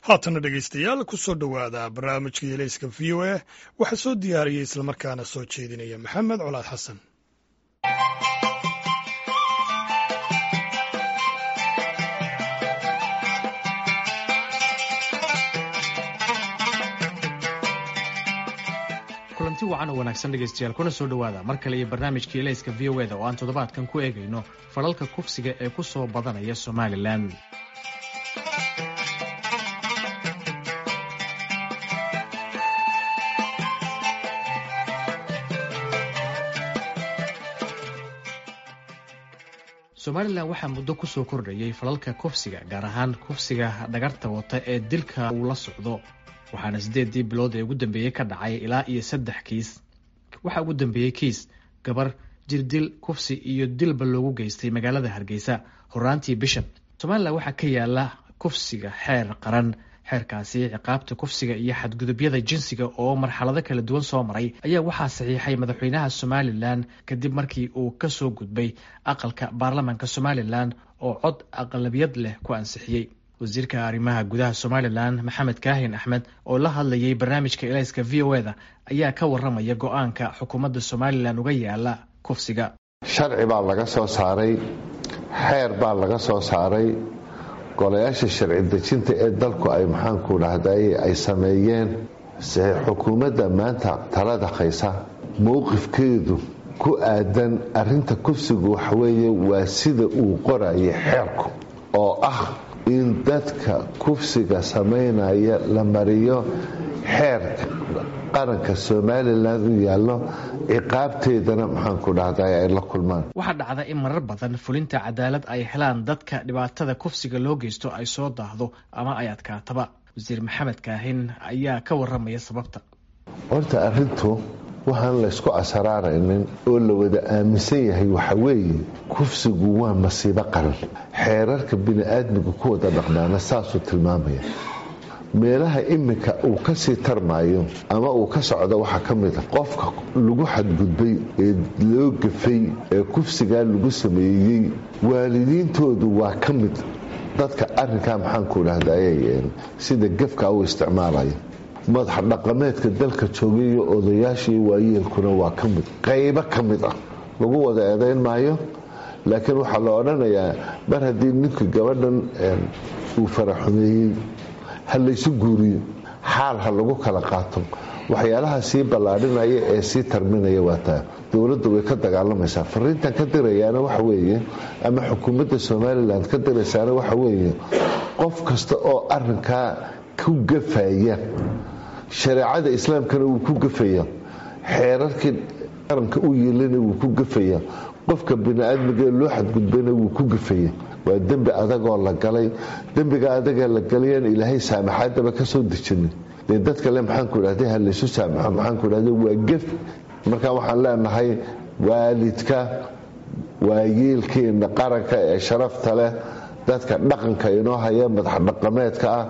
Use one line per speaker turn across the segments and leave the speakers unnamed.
haatana dhegaystayaal ku soo dhowaada barnaamijka yeeleyska v o a waxaa soo diyaariyey islamarkaana soo jeedinaya maxamed colaad xasan
kulanti wacan oo wanaagsan dhegaystayaal kuna soo dhowaada mar kale iyo barnaamijka yeeleyska v o eda oo aan toddobaadkan ku eegayno falalka kufsiga ee ku soo badanaya somalilan somalilan waxaa muddo kusoo kordhayay falalka kufsiga gaar ahaan kufsiga dhagarta wata ee dilka uu la socdo waxaana siddeedii bilood ee ugu dambeeyey ka dhacay ilaa iyo saddex kiis waxaa ugu dambeeyey kiis gabar jirdil kufsi iyo dilba loogu geystay magaalada hargeysa horaantii bishan somalilan waxaa ka yaala kufsiga xeer qaran xeerkaasi ciqaabta kufsiga iyo xadgudubyada jinsiga oo marxalado kala duwan soo maray ayaa waxaa saxiixay madaxweynaha somalilan kadib markii uu ka soo gudbay aqalka baarlamaanka somalilan oo cod aqlabiyad leh ku ansixiyey wasiirka arrimaha gudaha somalilan maxamed kaahin axmed oo la hadlayay barnaamijka elayska v o eda ayaa ka waramaya go-aanka xukuumadda somalilan uga yaala kufsiga
sharci baa laga soo saaray xeer baa laga soo saaray golayaasha sharci dejinta ee dalku ay maxaanku dhahday ay sameeyeen se xukuumadda maanta talada haysa mowqifkeedu ku aadan arinta kufsigu waxaweeye waa sida uu qorayay xeerku oo ah in dadka kufsiga samaynaya la mariyo xeerka qaranka somalilan u yaallo ciqaabteedana maxaanku dhahday ay la kulmaan
waxaa dhacda in marar badan fulinta cadaalad ay helaan dadka dhibaatada kufsiga loo geysto ay soo daahdo ama ay adkaataba wasiir maxamed kaahin ayaa ka waramaya sababta
horta arintu waxaan laysku asaraaraynin oo la wada aaminsan yahay waxa weeye kufsigu waa masiibo qaran xeerarka bini-aadmiga ku wada dhaqmaana saasuu tilmaamaya meelaha iminka uu kasii tarmaayo ama uu ka socdo waxaa ka mid a qofka lagu xadgudbay ee loo gafay ee kufsigaa lagu sameeyey waalidiintoodu waa ka mid dadka arinkaa maxaanku dhahday sida gefka u isticmaalaya madax dhaqameedka dalka joogayo odayaashii waayeelkuna waa ka mid qaybo ka mid ah lagu wada eedayn maayo laakiin waxaa la odhanayaa mar haddii ninkii gabadhan uu faraxumeeyey ha laysu guuriyo xaal ha lagu kala qaato waxyaalaha sii ballaadhinaya ee sii tarminaya waa taa dowladdu way ka dagaalamaysaa fariintan ka dirayaana waxa weeye ama xukuumadda somalilan ka diraysaana waxa weeye qof kasta oo arinkaa ku gafaya shareecada islaamkana wuu ku gafaya xeerarkii qaranka u yeelana wuu ku gafaya qofka bini-aadmigaee loo xadgudbayna wuu ku gafaya waa dembi adagoo la galay dembiga adagee la galayaan ilaahay saamaxaadaba ka soo dejinin dee dadka le maxaanku dhahday ha laysu saamaxo maxaanku dhahday waa gef marka waxaan leenahay waalidka waayeelkeena qaranka ee sharafta leh dadka dhaqanka inoo haya madax dhaqameedka ah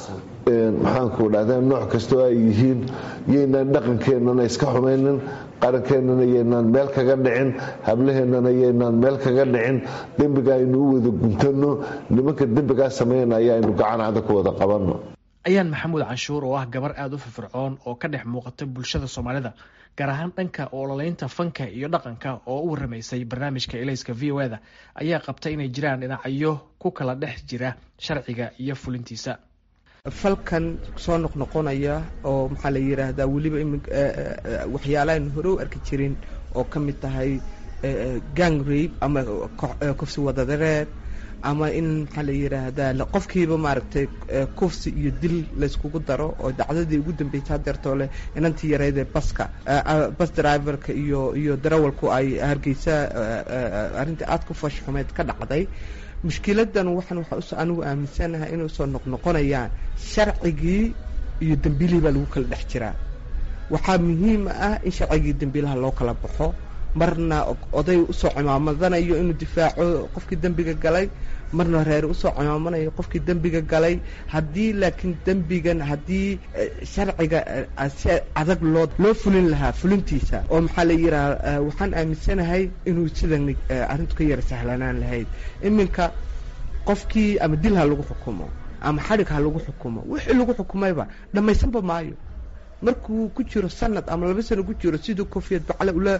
maxaanku dhahda nooc kastoo ay yihiin yaynaan dhaqankeennana iska xumaynin qarankeenana yaynaan meel kaga dhicin hablaheennana yaynaan meel kaga dhicin dembiga aynu u wada guntano nimanka dembigaa samaynaya aynu gacanada ku wada qabanno
ayaan maxamuud canshuur oo ah gabar aada u firfircoon oo ka dhex muuqata bulshada soomaalida gaar ahaan dhanka ololaynta fanka iyo dhaqanka oo u waramaysay barnaamijka elayska v o eda ayaa qabta inay jiraan dhinacyo ku kala dhex jira sharciga iyo fulintiisa
falkan soo noqnoqonaya oo maxaa la yidhaahdaa weliba waxyaalahan hore u arki jirin oo ka mid tahay gang rabe ama kufsi wadadareer ama in maxaa la yidhaahdaa qofkiiba maaragtay kufsi iyo dil layskugu daro oo dacdadii ugu dambeysay hadeertoo leh inantii yareydee baska bas driverka iyo iyo darawalku ay hargeysa arrintii aada ku fashxumeyd ka dhacday mushkiladan waxaan waxaa anigu aaminsanahay inay soo noqnoqonayaan sharcigii iyo dembiilihii baa lagu kala dhex jiraa waxaa muhiim ah in sharcigii dembiilaha loo kala baxo marna oday usoo cimaamadanayo inuu difaaco qofkii dembiga galay marna reer usoo cimaamanayo qofkii dembiga galay haddii laakiin dembigan haddii sharciga si adag loo loo fulin lahaa fulintiisa oo maxaa la yidhaha waxaan aaminsanahay inuu sidan arrintu ka yara sahlanaan lahayd iminka qofkii ama dil ha lagu xukumo ama xadhig ha lagu xukumo wixii lagu xukumayba dhammaysanba maayo markuu ku jiro sanad ama laba sano ku jiro siduu kofiyad bacle ula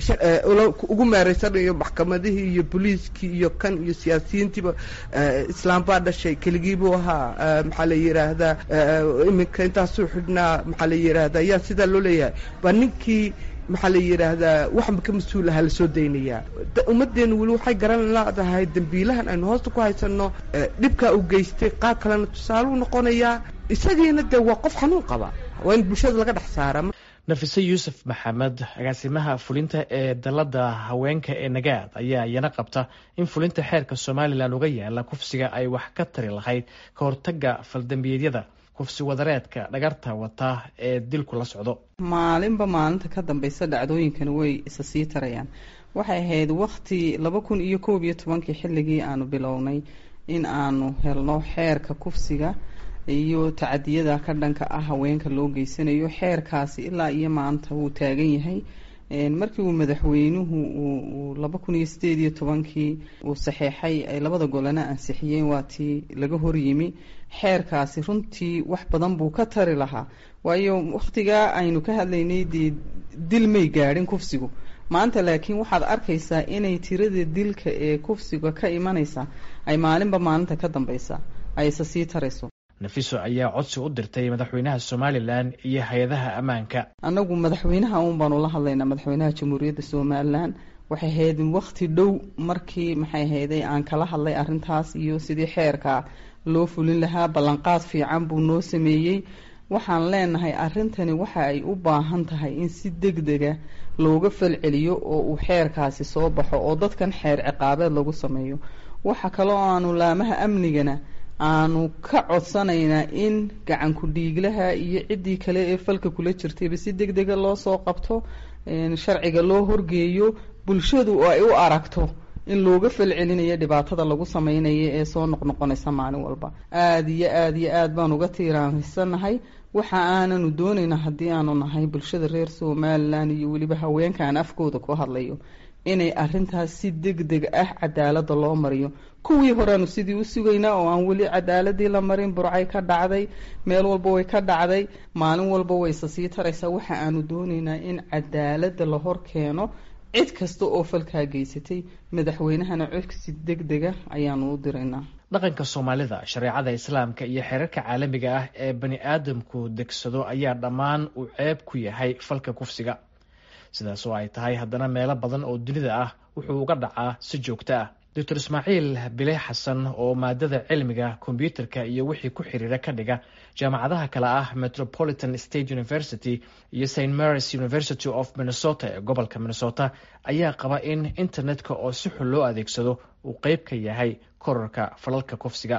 ugu meereysanayo maxkamadihii iyo booliiskii iyo kan iyo siyaasiyiintiiba islaam baa dhashay keligiibuu ahaa maxaa la yidhaahdaa iminka intaasuu xidhnaa maxaa la yidhaahdaa yaa sidaa loo leeyahay baa ninkii maxaa la yidhaahdaa waxba ka mas-uul ahaa lasoo daynayaa ummaddeenu weli waxay garan leedahay dembiilahan aynu hoosta ku haysanno dhibkaa u geystay qaar kalena tusaaluu noqonayaa isagiina dee waa qof xanuun qaba waa in bulshada laga dhex saara
nafise yuusuf maxamed agaasimaha fulinta ee dalada haweenka ee nagaad ayaa iyana qabta in fulinta xeerka somalilan uga yaala kufsiga ay wax ka tari lahayd ka hortaga faldambiyeedyada kufsi wadareedka dhagarta wata ee dilku la socdo
maalinba maalinta ka dambeysa dhacdooyinkani way isa sii tarayaan waxay ahayd wakti laba kun iyo koob iyo tobankii xilligii aanu bilownay in aanu helno xeerka kufsiga iyo tacadiyada ka dhanka ah haweenka loo geysanayo xeerkaasi ilaa iyo maanta wuu taagan yahay markii uu madaxweynuhu uu laba kun iyo sideed iyo tobankii uu saxeexay ay labada golana ansixiyeen waa tii laga horyimi xeerkaasi runtii wax badan buu ka tari lahaa waayo wakhtigaa aynu ka hadlaynay dee dil may gaadhin kufsigu maanta laakiin waxaad arkaysaa inay tirada dilka ee kufsiga ka imanaysa ay maalinba maalinta ka dambeysa ay isa sii tarayso
nafiso ayaa codsi u dirtay madaxweynaha somalilan iyo hay-adaha ammaanka
annagu madaxweynaha uun baanu la hadlaynaa madaxweynaha jamhuuriyadda somalilan waxay ahayd wakti dhow markii maxay ahayday aan kala hadlay arrintaas iyo sidii xeerka loo fulin lahaa ballanqaad fiican buu noo sameeyey waxaan leenahay arrintani waxa ay u baahan tahay in si deg dega looga falceliyo oo uu xeerkaasi soo baxo oo dadkan xeer ciqaabeed lagu sameeyo waxa kaloo aanu laamaha amnigana aanu ka codsanaynaa in gacanku dhiiglaha iyo ciddii kale ee falka kula jirtayba si deg dega loo soo qabto sharciga loo horgeeyo bulshadu oo ay u aragto in looga falcelinayo dhibaatada lagu sameynayo ee soo noqnoqonaysa maalin walba aada iyo aada iyo aad baan uga tiiraanhaysanahay waxa aananu doonaynaa haddii aanu nahay bulshada reer somalilan iyo weliba haweenkaan afkooda ku hadlayo inay arintaas si deg deg ah cadaalada loo mariyo kuwii horeanu sidii u sugaynaa oo aan weli cadaaladii la marin burcay ka dhacday meel walba way ka dhacday maalin walba wayse sii taraysaa waxa aanu doonaynaa in cadaalada la hor keeno cid kasta oo falkaa geysatay madaxweynahana codsi deg dega ayaanu u diraynaa
dhaqanka soomaalida shareecada islaamka iyo xeerarka caalamiga ah ee bani aadamku degsado ayaa dhammaan uu ceeb ku yahay falka kufsiga sidaas oo ay tahay haddana meelo badan oo dunida ah wuxuu uga dhacaa si joogto ah doctor ismaaciil bile xasan oo maadada cilmiga kombyuutarka iyo wixii ku xiriira ka dhiga jaamacadaha kale ah metropolitan state university iyo st marys university of minnesota ee gobolka minnesota ayaa qaba in internetka oo si xun loo adeegsado uu qeyb ka yahay korarka falalka kufsiga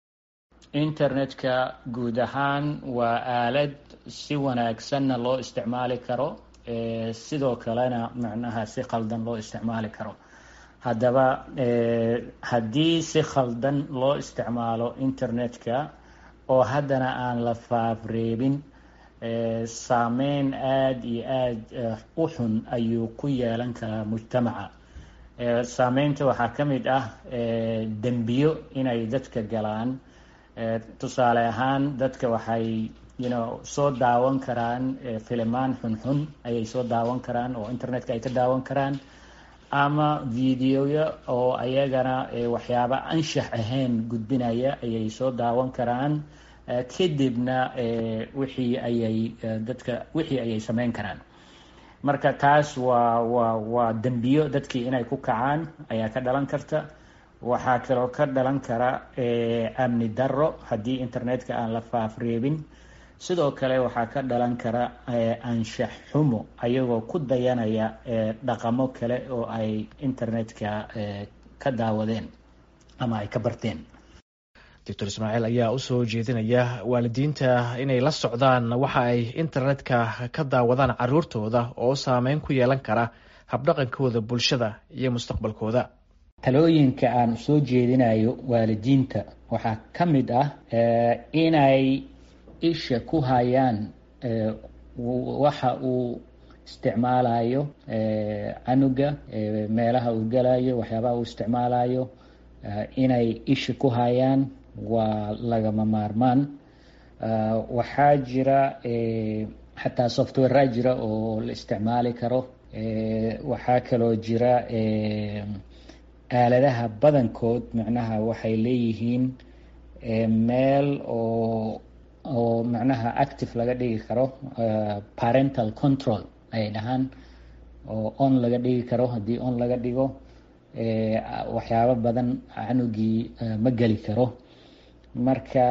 internetka guud ahaan waa aalad si wanaagsanna loo isticmaali karo sidoo kalena macnaha si khaldan loo isticmaali karo haddaba haddii si khaldan loo isticmaalo internetka oo haddana aan la faafreebin saameyn aada iyo aada u xun ayuu ku yeelan karaa mujtamaca saameynta waxaa ka mid ah dembiyo inay dadka galaan tusaale ahaan dadka waxay yno soo daawan karaan filimaan xunxun ayay soo daawan karaan oo internetka ay ka daawan karaan ama videoya oo ayagana waxyaaba anshax ahayn gudbinaya ayay soo daawan karaan kadibna wixii ayay dadka wixii ayay sameyn karaan marka taas waa waa waa dembiyo dadkii inay ku kacaan ayaa ka dhalan karta waxaa kaloo ka dhalan kara amni darro haddii internetka aan la faafreebin sidoo kale waxaa ka dhalan kara anshax xumo ayagoo ku dayanaya dhaqamo kale oo ay internetka ka daawadeen ama ay ka barteen
doctor ismaaciil ayaa usoo jeedinaya waalidiinta inay la socdaan waxa ay internetka ka daawadaan caruurtooda oo saameyn ku yeelan kara habdhaqankooda bulshada iyo mustaqbalkooda
talooyinka aan soo jeedinayo waalidiinta waxaa ka mid ah inay isha ku hayaan waxa uu isticmaalayo canuga meelaha uu galayo waxyaabaha uu isticmaalayo inay isha ku hayaan waa lagama maarmaan waxaa jira xataa softwarea jira oo la isticmaali karo waxaa kaloo jira aaladaha badankood macnaha waxay leeyihiin meel oo oo macnaha active laga dhigi karo parental control ay dhahaan oo on laga dhigi karo haddii on laga dhigo waxyaabo badan canugii ma geli karo marka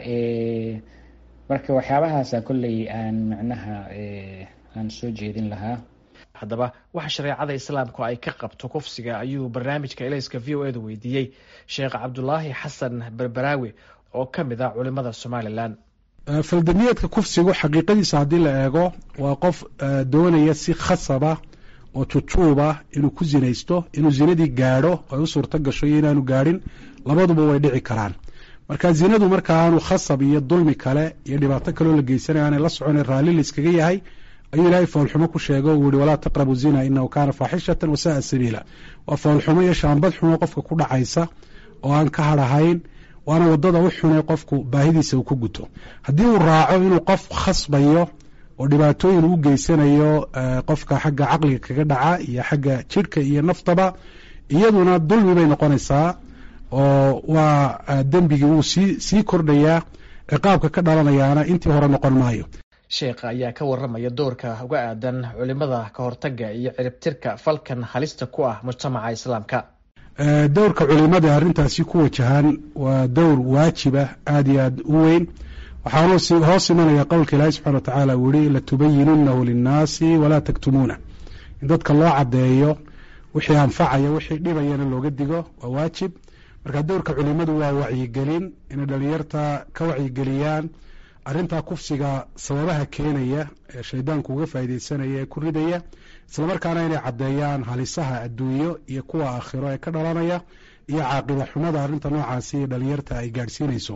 marka waxyaabahaasa kolley aan macnaha aan soo jeedin lahaa
haddaba waxa shareecada islaamku ay ka qabto kufsiga ayuu barnaamijka elayska v o e da weydiiyey sheekh cabdulaahi xasan berberaawi oo ka mid ah culimada somalilan
faldamiyeedka kufsigu xaqiiqadiisa haddii la eego waa qof doonaya si khasaba oo jujuuba inuu ku zinaysto inuu zinadii gaadho ay u suurto gasho iyo inaanu gaadhin labaduba way dhici karaan marka zinadu marka aanu khasab iyo dulmi kale iyo dhibaato kaleo la geysanaya aanay la socona raalli layskaga yahay ayuu ilaahay foolxumo ku sheego uu yihi walaa taqrabu zina inahu kaana faaxishatan wasaaa sabiila waa foolxumo iyo shaambad xumo qofka ku dhacaysa oo aan ka hadhahayn waana wadada u xunay qofku baahidiisa uu ku guto haddii uu raaco inuu qof khasbayo oo dhibaatooyin u geysanayo qofka xagga caqliga kaga dhaca iyo xagga jidhka iyo naftaba iyaduna dulmi bay noqonaysaa oo waa dembigii wuu sii sii kordhayaa ciqaabka ka dhalanayaana intii hore noqon maayo
sheekha ayaa ka waramaya doorka uga aadan culimada ka hortaga iyo ciribtirka falkan halista ku ah mujtamaca islaamka
dowrka culimada arrintaasi ku wajahan waa dowr waajiba aada iyo aada u weyn waxaanu hoos imanaya qowlka ilaahi subxana watacaala uu yihi latubayinunahu linnaasi walaa taktumuuna in dadka loo caddeeyo wixii anfacaya wixii dhibayana looga digo waa waajib marka dowrka culimadu waa wacyigelin inay dhalinyarta ka wacyigeliyaan arrintaa kufsiga sababaha keenaya ee shaydaanku uga faaideysanaya ee ku ridaya islamarkaana inay caddeeyaan halisaha adduunyo iyo kuwa aakhiro ee ka dhalanaya iyo caaqiba xumada arrinta noocaasi dhalinyarta ay gaadhsiinayso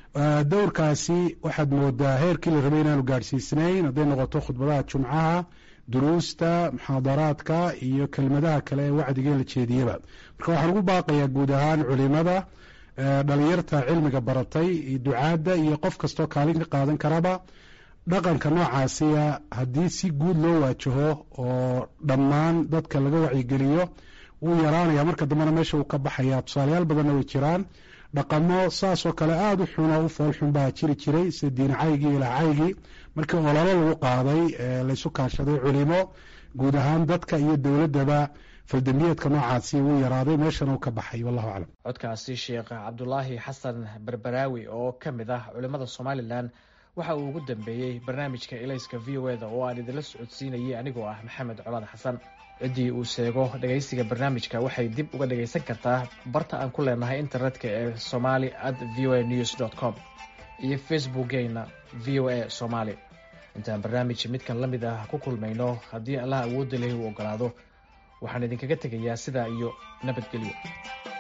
dowrkaasi waxaad moodaa heerkii la rabay inaanu gaadhsiisnayn hadday noqoto khudbadaha jumcaha duruusta muxaadaraadka iyo kelmadaha kale ee wacdiga la jeediyaba marka waxaan ugu baaqayaa guud ahaan culimada dhalinyarta cilmiga baratay iyo ducaadda iyo qof kastoo kaalin ka qaadan karaba dhaqanka noocaasiya haddii si guud loo waajaho oo dhammaan dadka laga wacyigeliyo wuu yaraanaya marka dambena meesha uu ka baxaya tusaalayaal badanna way jiraan dhaqamo saasoo kale aada u xun oo u foolxun baa jiri jiray sida diincaygii ilaacaygii markii ololo lagu qaaday laysu kaashaday culimo guud ahaan dadka iyo dowladdaba faldambiyeedka noocaasi wuu yaraaday meeshana uu ka baxay wallahu aclam
codkaasi sheekh cabdulaahi xasan berberaawi oo ka mid ah culimada somalilan waxa uu ugu dambeeyey barnaamijka elayska v o eda oo aan idinla socodsiinayay anigoo ah maxamed colaad xasan ciddii uu sheego dhegaysiga barnaamijka waxay dib uga dhagaysan kartaa barta aan ku leenahay internetka ee somali at v o a news dt com iyo facebookgeena v o a somaali intaan barnaamij midkan la mid ah ku kulmayno haddii allah awoodda lehi uu ogolaado waxaan idinkaga tegayaa sidaa iyo nabadgelyo